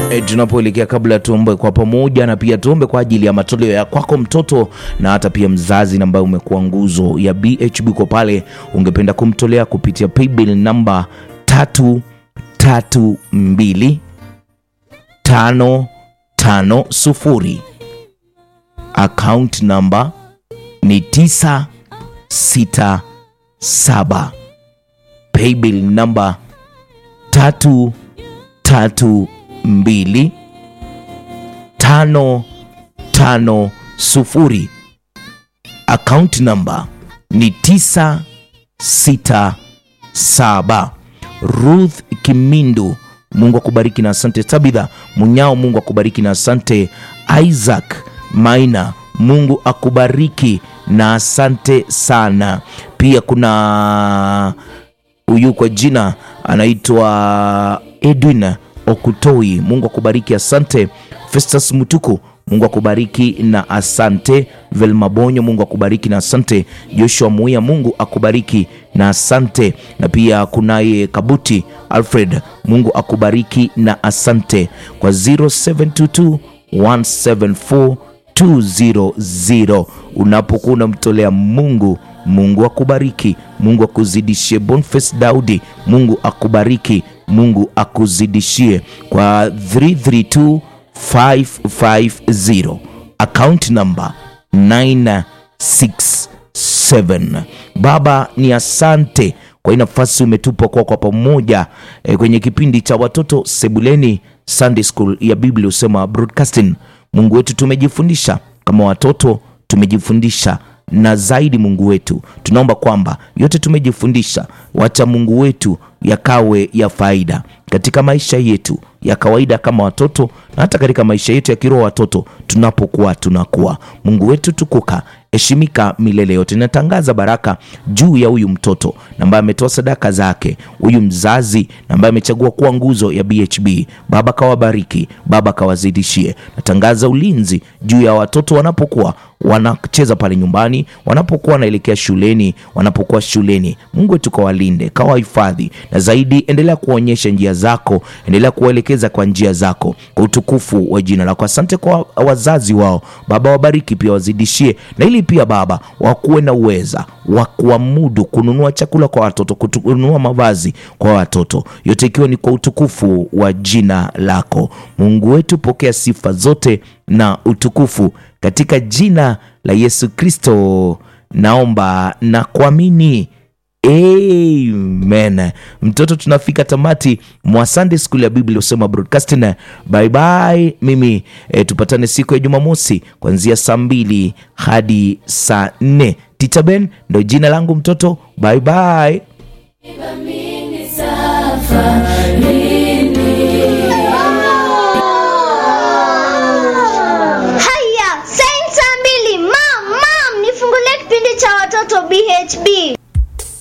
E, tunapoelekea kabla tuombe kwa pamoja na pia tuombe kwa ajili ya matoleo ya kwako mtoto na hata pia mzazi ambaye umekuwa nguzo ya BHB kwa pale ungependa kumtolea kupitia paybill namba tatu tatu mbili tano tano sufuri account namba ni tisa sita saba paybill namba tatu tatu mbili tano tano sufuri account namba ni tisa sita saba Ruth Kimindu, Mungu akubariki na asante. Tabitha Munyao, Mungu akubariki na asante. Isaac Maina, Mungu akubariki na asante sana. Pia kuna huyu kwa jina anaitwa Edwin Okutoi, Mungu akubariki, asante. Festus Mutuku, Mungu akubariki na asante. Velma Bonyo, Mungu akubariki na asante. Joshua Muia, Mungu akubariki na asante. Na pia kunaye Kabuti Alfred, Mungu akubariki na asante kwa 0722 174 200 unapokuwa unamtolea Mungu Mungu akubariki, Mungu akuzidishie. Boniface Daudi, Mungu akubariki, Mungu akuzidishie kwa 332550 account number 967. Baba ni asante kwa hii nafasi umetupa kwa kwa pamoja e, kwenye kipindi cha watoto sebuleni Sunday School ya Biblia husema broadcasting. Mungu wetu tumejifundisha kama watoto tumejifundisha na zaidi Mungu wetu, tunaomba kwamba yote tumejifundisha, wacha Mungu wetu yakawe ya faida katika maisha yetu ya kawaida kama watoto, na hata katika maisha yetu ya kiroho watoto, tunapokuwa tunakuwa. Mungu wetu tukuka, heshimika milele yote. Natangaza baraka juu ya huyu mtoto na ambaye ametoa sadaka zake, huyu mzazi na ambaye amechagua kuwa nguzo ya BHB. Baba kawabariki, Baba kawazidishie. Natangaza ulinzi juu ya watoto wanapokuwa wanacheza pale nyumbani, wanapokuwa wanaelekea shuleni, wanapokuwa shuleni. Mungu wetu kawalinde, kawahifadhi, na zaidi endelea kuonyesha njia zako, endelea kuwaelekeza kwa njia zako, kwa utukufu wa jina lako. Asante kwa wazazi wao Baba, wabariki pia, wazidishie, na ili pia Baba wakuwe na uweza wa kuamudu kununua chakula kwa watoto, kununua mavazi kwa watoto, yote ikiwa ni kwa utukufu wa jina lako. Mungu wetu, pokea sifa zote na utukufu katika jina la Yesu Kristo naomba na kuamini. Amen. Mtoto, tunafika tamati mwa Sunday School ya Biblia husema broadcasting. Bye bye. Mimi e, tupatane siku ya Jumamosi kuanzia saa mbili hadi saa nne. Tita Ben ndo jina langu mtoto. Bye bye.